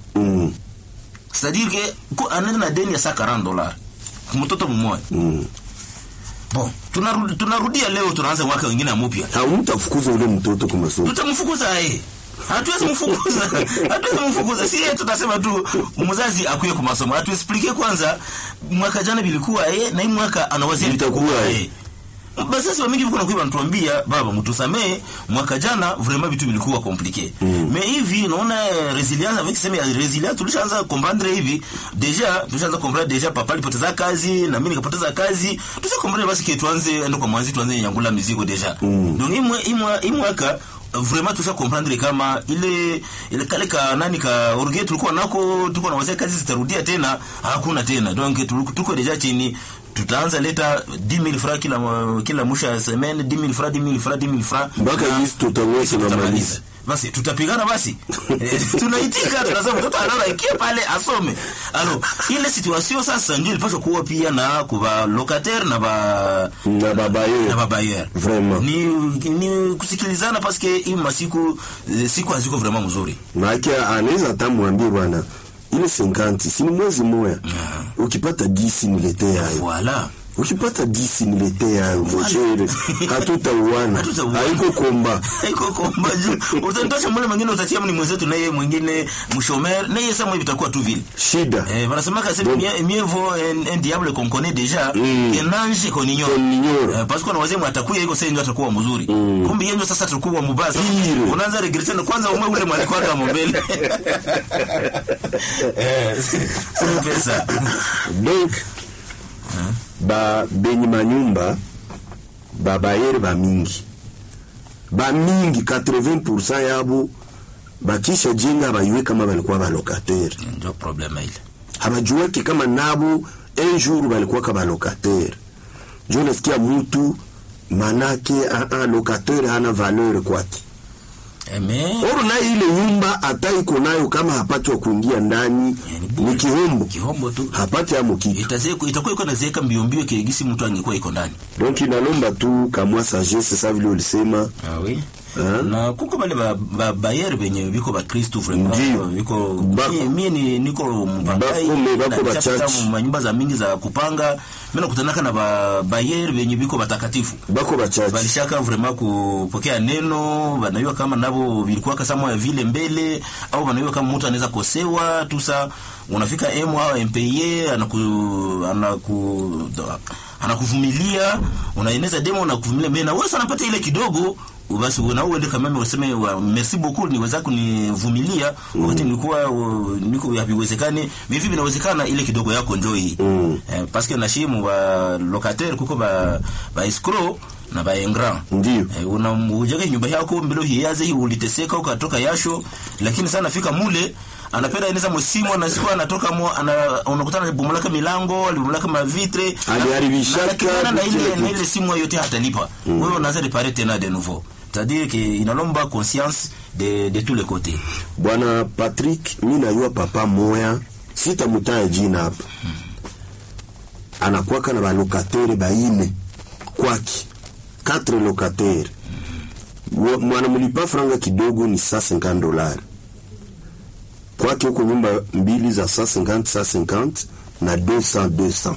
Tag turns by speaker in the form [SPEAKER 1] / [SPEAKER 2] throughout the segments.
[SPEAKER 1] Mm.
[SPEAKER 2] c'est-à-dire que ko anaenda na deni ya saa 40 dollars mtoto mmoja
[SPEAKER 1] Mm.
[SPEAKER 2] bon tunarudi tunarudia leo tunaanza mwaka wengine mpya
[SPEAKER 1] hamtafukuza ule mtoto kwa masomo
[SPEAKER 2] tutamfukuza yeye hatuwezi mfukuza hatuwezi mfukuza si yeye tutasema tu mzazi akuye kwa masomo atuexplike kwanza mwaka jana bilikuwa yeye na hii mwaka anawazia
[SPEAKER 1] Vitakuwa
[SPEAKER 2] vitakuwa
[SPEAKER 1] yeye.
[SPEAKER 2] yeye basi sasa mingi viko nakuwa wanatuambia baba mtusamee mwaka jana vraiment vitu vilikuwa compliqué mm. mais hivi naona eh, resilience avec sema ya resilience tulishaanza comprendre hivi deja tulishaanza comprendre deja papa alipoteza kazi na mimi nikapoteza kazi tusa comprendre basi ke tuanze endo kwa mwanzi tuanze nyangula mizigo deja mm. donc hii mwa- hii mwa- hii mwaka vraiment tusha comprendre kama ile ile kale ka nani ka orgue tulikuwa nako tulikuwa na wazee kazi zitarudia tena hakuna tena donc tuliko- tuko deja chini tutaanza leta 10000 francs kila kila mwisho ya semaine 10000 francs 10000 francs 10000 francs
[SPEAKER 1] mpaka
[SPEAKER 2] Na-
[SPEAKER 1] hizi tutaweza
[SPEAKER 2] tutamaliza
[SPEAKER 1] tunamaliza
[SPEAKER 2] basi tutapigana basi Eh, tunaitika tunasema mtoto analala ikie pale asome alo ile situation sasa ndio ilipaswa kuwa pia na kuba locataire na ba
[SPEAKER 1] na baba
[SPEAKER 2] na
[SPEAKER 1] yeye
[SPEAKER 2] babayer
[SPEAKER 1] Vraiment.
[SPEAKER 2] ni, ni kusikilizana paske hii masiku eh, siku haziko vraiment mzuri
[SPEAKER 1] maake anaweza hata mwambie bwana ile 50 si ni mwezi moya ukipata disi niletee hayo
[SPEAKER 2] voilà
[SPEAKER 1] ukipata disi niletee hayo moshere hatutauana
[SPEAKER 2] Hatutauana.
[SPEAKER 1] haiko komba
[SPEAKER 2] iko komba juu utanitosha mule mwingine utatia ni mwenzetu naye mwingine mshomer naye sasa hivi itakuwa tu vile
[SPEAKER 1] shida
[SPEAKER 2] Eh, wanasema que c'est
[SPEAKER 1] Donc-
[SPEAKER 2] mieux, mieux vaut un, un diable qu'on connaît déjà
[SPEAKER 1] Mm.
[SPEAKER 2] qu'un ange qu'on ignore.
[SPEAKER 1] Qu'on ignore.
[SPEAKER 2] Eh, parce que na wazee atakuya iko sasa ndio atakuwa mzuri. Kumbe yeye ndio sasa atakuwa mbaya. Sasa
[SPEAKER 1] Pire.
[SPEAKER 2] Unaanza regret na kwanza umwe ule mwalikuwa kama mbele. Eh, sio pesa.
[SPEAKER 1] donc ba benye manyumba babayere bamingi bamingi 80 yabo bakisha jenga bayue kama balikuwa balokataire
[SPEAKER 2] Ndio problema ile.
[SPEAKER 1] habajuaki kama nabo un jour balikuwa kama locataire njo nasikia mutu manake a, a, locataire hana valeur kwake
[SPEAKER 2] Eh, mais
[SPEAKER 1] oro naye ile nyumba hata iko nayo kama hapati wa kuingia ndani
[SPEAKER 2] ni bure.
[SPEAKER 1] ni kihombo
[SPEAKER 2] kihombo tu.
[SPEAKER 1] hapati amo kitu
[SPEAKER 2] Itazeku itakuwa iko nazeeka mbio mbio kiegisi mtu angekuwa iko ndani.
[SPEAKER 1] donc inalomba tu kamwa sagesse sa vile ulisema
[SPEAKER 2] Ah oui.
[SPEAKER 1] Ah.
[SPEAKER 2] na kuko bale ba, ba bayere benye biko ba Kristo vraiment
[SPEAKER 1] Ndiyo.
[SPEAKER 2] biko
[SPEAKER 1] Bako.
[SPEAKER 2] mie, mie ni niko mpangai
[SPEAKER 1] Bako me, bako
[SPEAKER 2] na
[SPEAKER 1] ba
[SPEAKER 2] nishapita
[SPEAKER 1] church.
[SPEAKER 2] mu manyumba za mingi za kupanga mimi nakutanaka na ba bayere benye biko batakatifu
[SPEAKER 1] bako bachache
[SPEAKER 2] balishaka vraiment kupokea neno banajua kama nabo vilikuwa kama vile mbele au banajua kama mtu anaweza kosewa tusa unafika emo au MPA anaku anaku anakuvumilia unaeneza demo unakuvumilia mimi na wewe unapata ile kidogo basi na uende kama mimi useme wa, merci beaucoup niweza kunivumilia wakati nilikuwa uh, niko haviwezekani mimi vipi inawezekana ile kidogo yako njoo hii
[SPEAKER 1] Mm.
[SPEAKER 2] eh, parce que nashimu ba locataire kuko ba ba escroc na ba engra
[SPEAKER 1] Ndiyo.
[SPEAKER 2] eh, una ujenge nyumba yako mbilo hiyaze hii uliteseka ukatoka yasho lakini sana fika mule anapenda inaweza msimu anasikuwa anatoka mo ana, unakutana na bomolaka milango alibomolaka mavitre
[SPEAKER 1] Aliharibishaka
[SPEAKER 2] na- na- na
[SPEAKER 1] kila
[SPEAKER 2] ile
[SPEAKER 1] kitu.
[SPEAKER 2] na ile simu yote hatalipa wewe unaanza reparer tena de nouveau c'est-à-dire que inalomba conscience de de tous les côtés
[SPEAKER 1] bwana patrick mi najua papa moya sitamutaya jina hapa anakwaka na balokatere baine kwaki katre lokatere Wa- mwanamlipa franga kidogo ni saa 50 dolari kwake huko nyumba mbili za saa 50 saa 50 na 200 200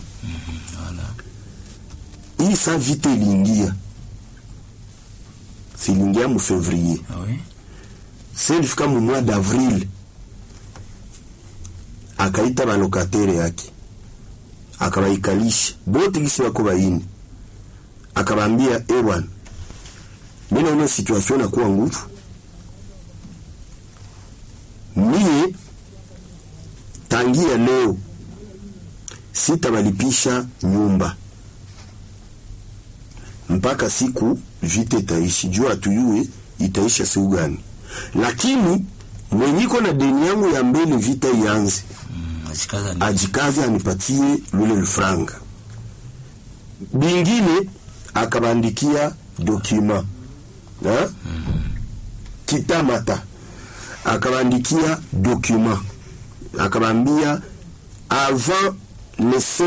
[SPEAKER 1] hii saa vite iliingia siliingia mu fevrier
[SPEAKER 2] ah oui
[SPEAKER 1] se ilifika mu mois d'avril akaita balokatere yake akabaikalisha bote gisi bako baini akabambia ewan mi naona situation nakuwa nguvu mie tangia leo sitabalipisha nyumba mpaka siku vita itaishi juu hatuyue itaisha siku gani lakini mwenyiko na deni yangu ya mbele vita ianze
[SPEAKER 2] mm, ajikaza ni
[SPEAKER 1] ajikaze anipatie lule lufranga bingine akabandikia dokuma ha? kitamata akabandikia dokuma akabambia avant le